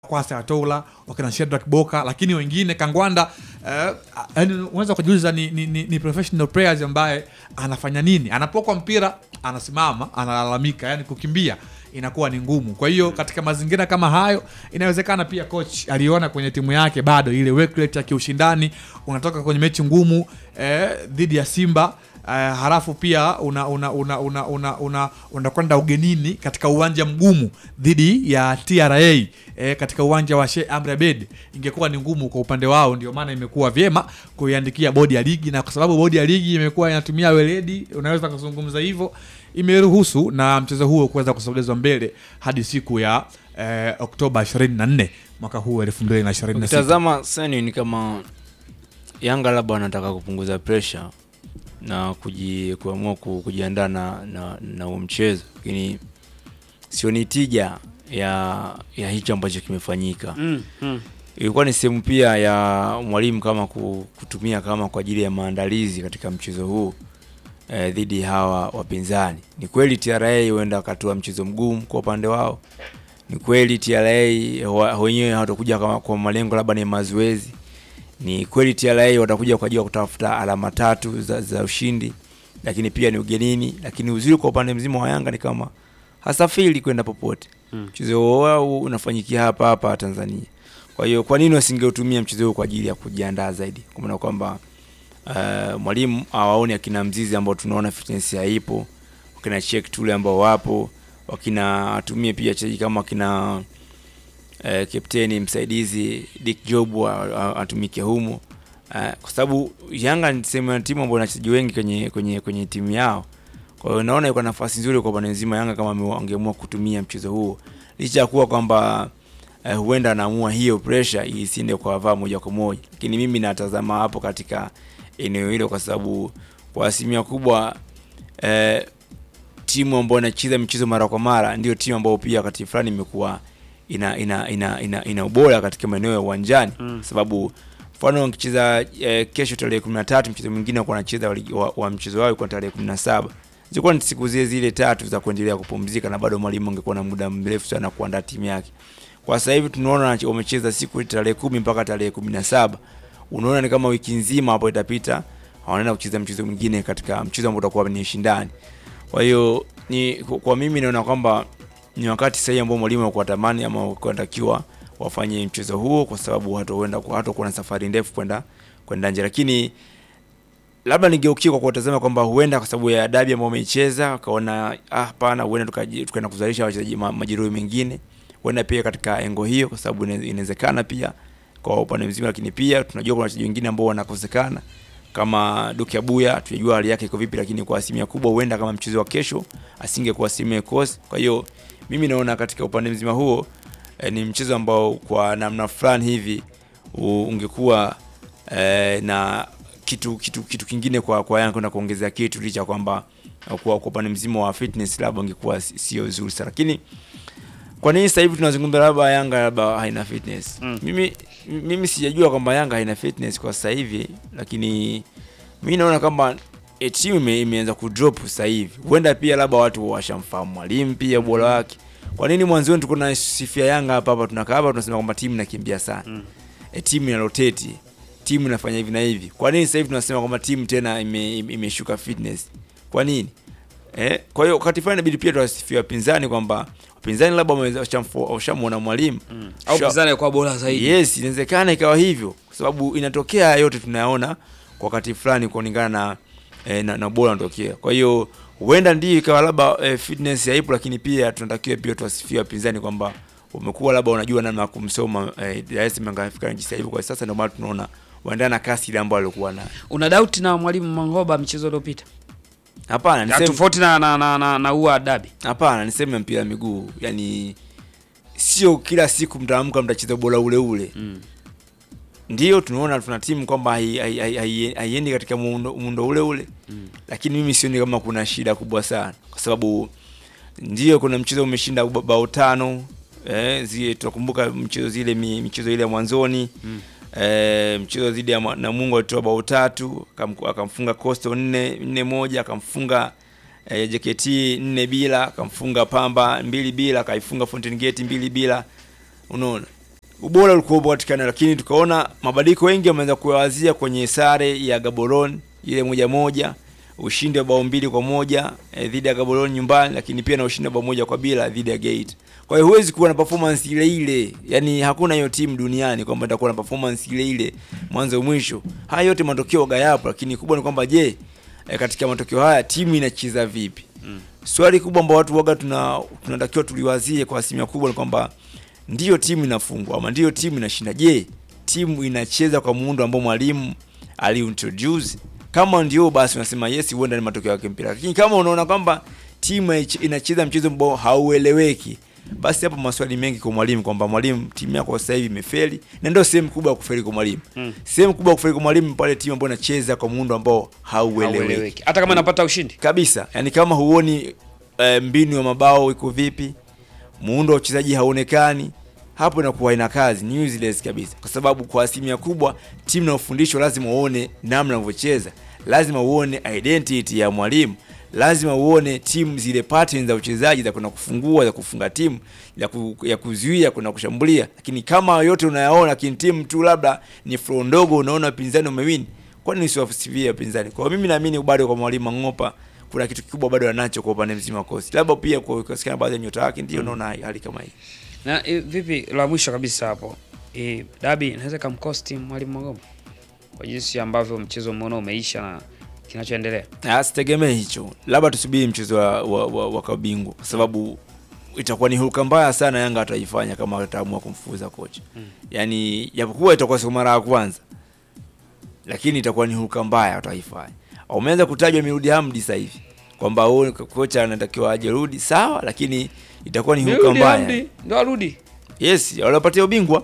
Kwasa Atola, wakina Shedrack Boka, lakini wengine Kangwanda eh, yani unaweza kujiuliza ni, ni, ni, ni professional players ambaye anafanya nini? Anapokwa mpira anasimama, analalamika, yani kukimbia inakuwa ni ngumu. Kwa hiyo katika mazingira kama hayo, inawezekana pia coach aliona kwenye timu yake bado ile work rate ya kiushindani, unatoka kwenye mechi ngumu eh, dhidi ya Simba Uh, halafu pia una una una una una una unakwenda ugenini katika uwanja mgumu dhidi ya TRA eh, katika uwanja wa Sheikh Amri Abeid, ingekuwa ni ngumu kwa upande wao. Ndio maana imekuwa vyema kuiandikia bodi ya ligi, na kwa sababu bodi ya ligi imekuwa inatumia weledi, unaweza kuzungumza hivyo, imeruhusu na mchezo huo kuweza kusogezwa mbele hadi siku ya eh, Oktoba 24 mwaka huu 2026. Ukitazama sani ni kama Yanga labda wanataka kupunguza pressure na kuji, kuamua ku- kujiandaa na na na huo mchezo, lakini sioni tija ya ya hicho ambacho kimefanyika. Mm, mm. Ilikuwa ni sehemu pia ya mwalimu kama ku- kutumia kama kwa ajili ya maandalizi katika mchezo huu eh, dhidi ya hawa wapinzani. Ni kweli TRA huenda wakatoa mchezo mgumu kwa upande wao. Ni kweli TRA wa- wenyewe hawatakuja kama kwa malengo labda ni mazoezi. Ni kweli TRA watakuja kwa ajili ya kutafuta alama tatu za, za ushindi, lakini pia ni ugenini. Lakini uzuri kwa upande mzima wa Yanga ni kama hasafiri kwenda popote. Mm. Mchezo wao unafanyikia hapa hapa Tanzania. Kwa hiyo kwa nini wasingeutumia mchezo huu kwa ajili ya kujiandaa zaidi, kwa maana kwamba uh, mwalimu awaone akina Mzizi ambao tunaona fitness haipo, wakina Check Tule ambao wapo, wakina atumie pia wachezaji kama wakina uh, kapteni msaidizi Dick Job a- a- atumike humo uh, kwa sababu Yanga ni sehemu ya timu ambayo ina wachezaji wengi kwenye kwenye kwenye timu yao. Kwa hiyo naona iko nafasi nzuri kwa upande nzima Yanga kama ame- wangeamua kutumia mchezo huo, licha ya kuwa kwamba eh, huenda anaamua hiyo pressure isiende kwa vaa moja kwa moja, lakini mimi natazama hapo katika eneo hilo, kwa sababu kwa asilimia kubwa eh, timu ambayo inacheza michezo mara kwa mara ndio timu ambayo pia wakati fulani imekuwa ina ina ina, ina, ina ubora katika maeneo ya uwanjani Mm. sababu mfano wakicheza eh, kesho tarehe 13 mchezo mwingine wako wanacheza wa, ligi- wa, wa mchezo wao kwa tarehe 17 zilikuwa ni siku zile zile tatu za kuendelea kupumzika na bado mwalimu angekuwa na muda mrefu sana kuandaa timu yake. Kwa sasa hivi tunaona wanache- wamecheza siku tarehe kumi mpaka tarehe kumi na saba. Unaona ni kama wiki nzima hapo itapita, wanaenda kucheza mchezo mwingine katika mchezo ambao utakuwa ni ushindani. Kwa hiyo ni kwa kwa mimi naona kwamba ni wakati sahihi ambao mwalimu alikuwa tamani ama kunatakiwa wafanye mchezo huo, kwa sababu hatoenda hatakuwa na safari ndefu kwenda kwenda nje, lakini labda nigeukie kwa kuwatazama kwamba huenda kwa sababu ya dabi ambao wameicheza wakaona ah, hapana, huenda tukaji- tukaenda kuzalisha wachezaji ma- majeruhi mengine, huenda pia katika engo hiyo, kwa sababu ina- inawezekana pia kwa upande mzima, lakini pia tunajua kuna wachezaji wengine ambao wanakosekana kama Duke Abuya, tujajua hali yake iko vipi, lakini kwa asilimia kubwa huenda kama mchezo wa kesho asingekuwa sehemu ya kikosi. Kwa hiyo mimi naona katika upande mzima huo eh, ni mchezo ambao kwa namna fulani hivi u- ungekuwa eh, na kitu kitu kitu kingine kwa kwa Yanga kwenda kuongezea kitu licha ya kwamba eh, kwa kwa upande mzima wa fitness labda ungekuwa si- sio nzuri sana, lakini kwa nini sasa hivi tunazungumza labda Yanga labda haina fitness? Mm. Mimi mimi sijajua kwamba Yanga haina fitness kwa sasa hivi, lakini mimi naona kwamba e, timu ime, imeanza kudrop sasa hivi. Huenda pia labda watu washamfahamu mwalimu pia ubora wake. Kwa nini mwanzoni tulikuwa na sifia Yanga hapa hapa tunakaa hapa tunasema kwamba timu inakimbia sana. Mm. E, timu ina rotate. Timu inafanya hivi na hivi. Kwa nini sasa hivi tunasema kwamba timu tena ime- ime- imeshuka fitness? Kwa nini? Eh, kwa hiyo wakati fulani inabidi pia tuwasifia wapinzani kwamba wapinzani labda wameweza- washamfo- washamuona mwalimu Mm. Au Sha- pinzani kwa bora zaidi. Yes, inawezekana ikawa hivyo kwa sababu inatokea yote tunayaona kwa wakati fulani kulingana na, eh, na, na bora unatokea. Kwa hiyo huenda ndio ikawa labda eh, fitness haipo, lakini pia tunatakiwa pia tuwasifie wapinzani kwamba umekuwa labda unajua namna ya kumsoma eh, Dar es Salaam kafika jinsi hivyo. Kwa sasa ndio maana tunaona waendana na kasi ile ambayo alikuwa nayo. Una doubt na mwalimu Mangoba mchezo uliopita? Hapana, Ya, niseme Tofauti na na na na, na ua dabi. hapana, niseme mpira wa miguu, yani sio kila siku mtaamka mtacheza bora ule ule. Mm. ndio tunaona tuna timu kwamba hai- hai- hai- hai- haiendi katika muundo, muundo ule ule Mm. lakini mimi sioni kama kuna shida kubwa sana kwa sababu ndio kuna mchezo umeshinda ba- bao tano eh, zile tunakumbuka mchezo zile mi- michezo ile ya mwanzoni Mm. eh, mchezo dhidi ya Mwa- Namungo alitoa bao tatu akam- akamfunga Coastal nne nne moja akamfunga eh, JKT nne bila akamfunga Pamba mbili bila akaifunga Fountain Gate mbili bila unaona ubora ulikuwa upo katika eneo, lakini tukaona mabadiliko wengi wameanza kuyawazia kwenye sare ya Gaborone ile moja moja, ushindi wa bao mbili kwa moja eh, dhidi ya Gaborone nyumbani, lakini pia na ushindi wa bao moja kwa bila dhidi ya Gate. Kwa hiyo huwezi kuwa na performance ile ile, yani hakuna hiyo timu duniani kwamba itakuwa na performance ile ile mwanzo mwisho. Haya yote matokeo gayapo, lakini kubwa ni kwamba je, eh, katika matokeo haya timu inacheza vipi? Swali kubwa ambao watu waga tuna tunatakiwa tuliwazie kwa asilimia kubwa ni kwamba ndiyo timu inafungwa ama ndiyo timu inashinda. Je, timu inacheza kwa muundo ambao mwalimu aliintroduce? Kama ndio basi unasema yes, huenda ni matokeo yake mpira. Lakini kama unaona kwamba timu haich- inacheza mchezo ambao haueleweki, basi hapo maswali mengi kwa mwalimu kwamba mwalimu, timu yako sasa hivi imefeli, na ndio sehemu kubwa ya kufeli kwa mwalimu. Mm. Sehemu kubwa ya kufeli kwa mwalimu pale timu ambayo inacheza kwa muundo ambao haueleweki Haueleweki. Hata kama napata ushindi. kabisa yani kama huoni eh, mbinu ya mabao iko vipi muundo wa uchezaji hauonekani hapo inakuwa ina kazi ni useless kabisa kwa sababu kwa asilimia kubwa timu na ufundisho lazima uone namna unavyocheza lazima uone identity ya mwalimu lazima uone timu zile patterns za uchezaji za kwenda kufungua za kufunga timu ya, ku, ya kuzuia kwenda kushambulia lakini kama yote unayaona lakini timu tu labda ni flow ndogo unaona wapinzani umewini kwani usiwasifie wapinzani kwa hiyo mimi naamini bado kwa mwalimu Mang'opa kuna kitu kikubwa bado anacho kwa upande mzima wa kosi labda pia kwa kusikana baadhi ya nyota yake ndio naona hali kama hii Na e, vipi la mwisho kabisa hapo. E, dabi inaweza kamkosti mwalimu Magoma kwa jinsi ambavyo mchezo umeona umeisha na kinachoendelea. Ah, sitegemee hicho labda tusubiri mchezo wa, wa, wa, wa kabingwa kwa sababu itakuwa ni hulka mbaya sana Yanga ataifanya kama ataamua kumfukuza kocha Mm. yaani japokuwa itakuwa sio mara ya kwanza lakini itakuwa ni hulka mbaya wataifanya umeanza kutajwa Mirudi Hamdi sasa hivi kwamba huyu kocha anatakiwa aje rudi sawa lakini itakuwa ni hulka Mirudi mbaya Hamdi, Ndio arudi. yes waliopatia ubingwa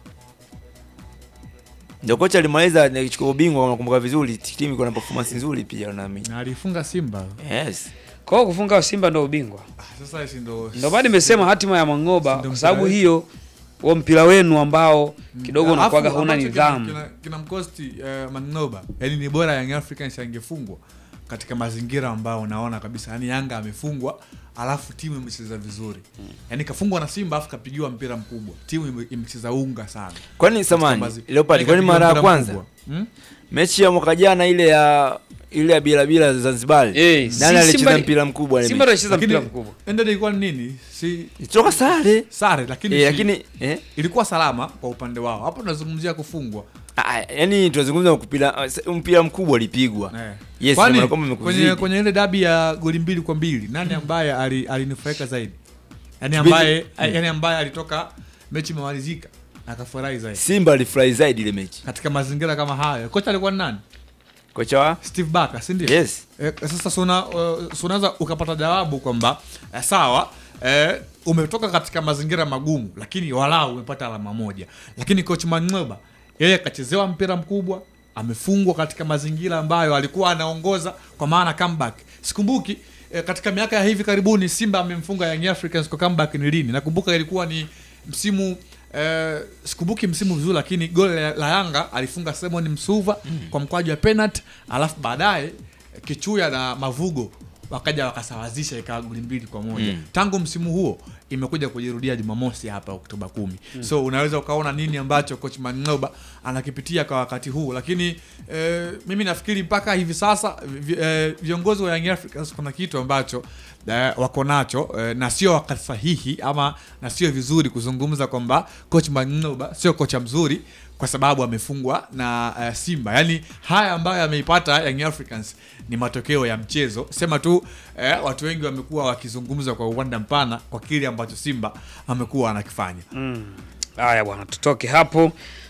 ndio kocha alimaliza akichukua ubingwa nakumbuka vizuri timu iko na performance nzuri pia naamini na alifunga Simba. yes Kwa hiyo kufunga Simba ndio ubingwa. Ah, Sasa hizi ndo Ndio maana nimesema hatima ya Mangoba Ndio kwa sababu mpira hiyo huo mpira wenu ambao kidogo Alafu, unakuwaga huna ambacho nidhamu. kina- kina- kinamkosti uh, Mang'oba yani ni bora Young Africans angefungwa katika mazingira ambayo unaona kabisa yani Yanga amefungwa alafu timu imecheza vizuri yani kafungwa na Simba alafu kapigiwa mpira mkubwa timu ime- imecheza unga sana kwani Katika samani mazi- Leopard yani kwani kapigiwa mara ya mpira kwanza mkubwa. Hmm? mechi ya mwaka jana ile ya ile ya bila bila Zanzibar Eh, si nani alicheza Simba- mpira mkubwa ile Simba mechi? anacheza mpira Lakini mkubwa. ended ilikuwa ni nini si ilitoka sare sare lakini eh, si- lakini eh ilikuwa salama kwa upande wao hapo tunazungumzia kufungwa ah, yani tunazungumza mpira mpira mkubwa ulipigwa Eh. yes Kwani, ndio kwamba kwenye, imekuzidi kwenye ile dabi ya goli mbili kwa mbili nani ambaye ali- alinufaika zaidi yani Kipindi- ambaye yani ambaye alitoka mechi imemalizika akafurahi zaidi Simba alifurahi zaidi ile mechi katika mazingira kama hayo kocha alikuwa ni nani kocha wa steve Barker si ndio yes Eh, sasa si una- uh, si unaweza ukapata jawabu kwamba eh, sawa eh, umetoka katika mazingira magumu lakini walau umepata alama moja lakini coach Mang'oba yeye akachezewa mpira mkubwa amefungwa katika mazingira ambayo alikuwa anaongoza kwa maana comeback sikumbuki eh, katika miaka ya hivi karibuni Simba amemfunga Young Africans kwa comeback ni lini nakumbuka ilikuwa ni msimu eh, sikumbuki msimu vizuri lakini goli la, la Yanga alifunga Simon Msuva kwa mkwaju wa penalty alafu baadaye Kichuya na Mavugo wakaja wakasawazisha ikawa goli mbili kwa moja Mm. tangu msimu huo imekuja kujirudia Jumamosi hapa Oktoba kumi so unaweza ukaona nini ambacho coach Mang'oba anakipitia kwa wakati huu lakini eh, mimi nafikiri mpaka hivi sasa vi, eh, viongozi wa Young Africans kuna kitu ambacho eh, wako nacho eh, na sio wakati sahihi ama na sio vizuri kuzungumza kwamba coach Mang'oba sio kocha mzuri kwa sababu amefungwa na uh, Simba. Yaani haya ambayo ameipata Young Africans ni matokeo ya mchezo. Sema tu eh, watu wengi wamekuwa wakizungumza kwa uwanda mpana kwa kile ambacho Simba amekuwa anakifanya. Mm. Haya bwana, tutoke hapo uh,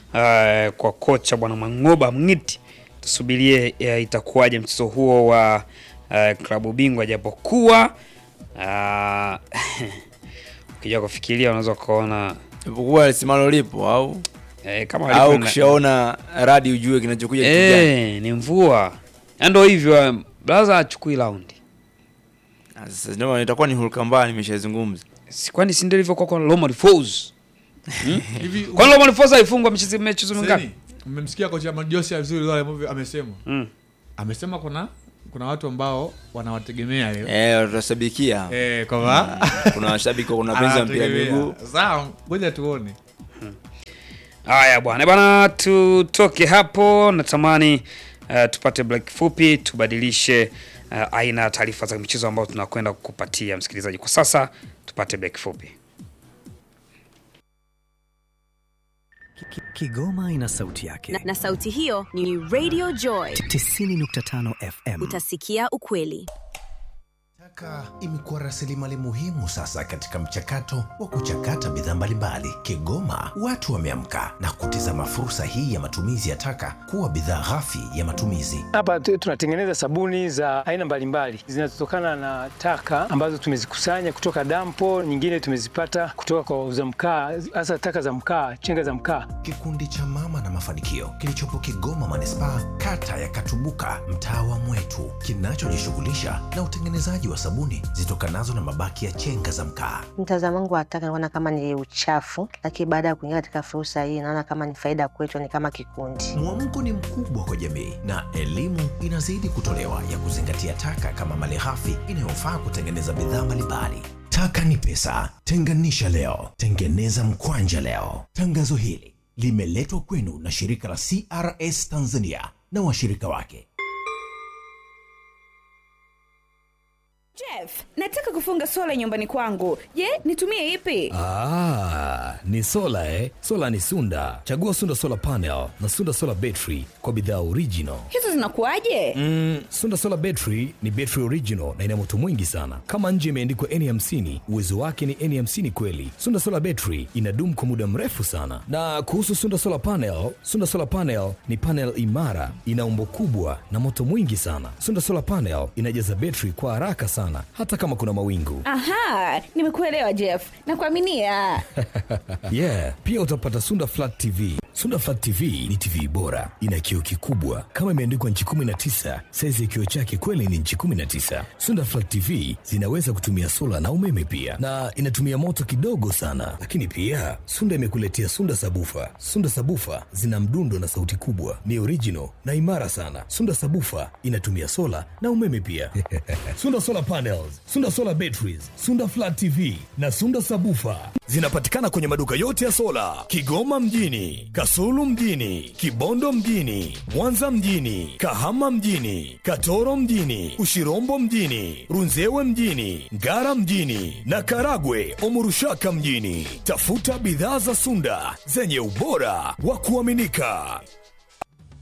kwa kocha bwana Mang'oba Mng'iti, tusubirie uh, itakuwaje mchezo huo wa uh, klabu bingwa, japokuwa uh, ukija kufikiria unaweza ukaona ipokuwa simalo lipo au eh, kama au walivyo na- ukishaona radi ujue kinachokuja kitu gani. eh, ni mvua Na ndio hivyo um, blaza achukui raundi Ah, Sasa ndio itakuwa ni hulka mbaya nimeshazungumza. Si- kwani si ndio ilivyokuwa kwa Roma Force Hivi kwani Roma Force haifungwa michezo michezo mingapi Seni, mmemsikia kocha Majosi vizuri wale ambavyo amesema. mm. Amesema kuna kuna watu ambao wanawategemea leo. Eh, tutashabikia. Eh, kwamba Kuna washabiki kuna penzi wa mpira anawategemea. miguu. Sawa, ngoja tuone. Haya bwana bwana, tutoke hapo. Natamani uh, tupate break fupi, tubadilishe uh, aina ya taarifa za michezo ambayo tunakwenda kukupatia msikilizaji. Kwa sasa tupate break fupi. Ki- ki- Kigoma ina sauti yake. na, na sauti hiyo ni Radio Joy. 90.5 FM. Utasikia ukweli. Taka imekuwa rasilimali muhimu sasa katika mchakato wa kuchakata bidhaa mbalimbali. Kigoma watu wameamka na kutizama fursa hii ya matumizi ya taka kuwa bidhaa ghafi ya matumizi. Hapa tu- tunatengeneza sabuni za aina mbalimbali zinazotokana na taka ambazo tumezikusanya kutoka dampo, nyingine tumezipata kutoka kwa wauza mkaa, hasa taka za mkaa, chenga za mkaa. Kikundi cha Mama na Mafanikio kilichopo Kigoma manispaa, kata ya Katubuka, mtaa wa Mwetu, kinachojishughulisha na utengenezaji wa sabuni zitokanazo na mabaki ya chenga za mkaa. Mtazamo wangu wa taka naona kama ni uchafu, lakini baada ya kuingia katika fursa hii naona kama ni faida kwetu, ni kama kikundi. Mwamko ni mkubwa kwa jamii na elimu inazidi kutolewa ya kuzingatia taka kama malighafi inayofaa kutengeneza bidhaa mbalimbali. Taka ni pesa, tenganisha leo, tengeneza mkwanja leo. Tangazo hili limeletwa kwenu na shirika la CRS Tanzania na washirika wake. Jeff, nataka kufunga sola nyumbani kwangu. Je, nitumie ipi? Ah, ni sola eh? Sola ni Sunda. Chagua Sunda Solar Panel na Sunda Solar Battery kwa bidhaa original. Hizo zinakuwaje? Mm, Sunda Solar Battery ni battery original na ina moto mwingi sana. Kama nje imeandikwa N50, uwezo wake ni N50 kweli. Sunda Solar Battery inadumu kwa muda mrefu sana. Na kuhusu Sunda Solar Panel, Sunda Solar Panel ni panel imara, ina umbo kubwa na moto mwingi sana. Sunda Solar Panel inajaza battery kwa haraka sana hata kama kuna mawingu. Aha, nimekuelewa Jeff. Nakuaminia. yeah pia utapata sunda flat tv sunda flat tv ni tv bora ina kioo kikubwa kama imeandikwa nchi 19 saizi ya kioo chake kweli ni nchi 19 sunda flat tv zinaweza kutumia sola na umeme pia na inatumia moto kidogo sana lakini pia sunda imekuletea sunda sabufa sunda sabufa zina mdundo na sauti kubwa ni original na imara sana sunda sabufa inatumia sola na umeme pia sunda solar panels sunda solar batteries sunda flat tv na sunda sabufa zinapatikana kwenye maduka yote ya sola kigoma mjini kasulu mjini kibondo mjini mwanza mjini kahama mjini katoro mjini ushirombo mjini runzewe mjini ngara mjini na karagwe omurushaka mjini tafuta bidhaa za sunda zenye ubora wa kuaminika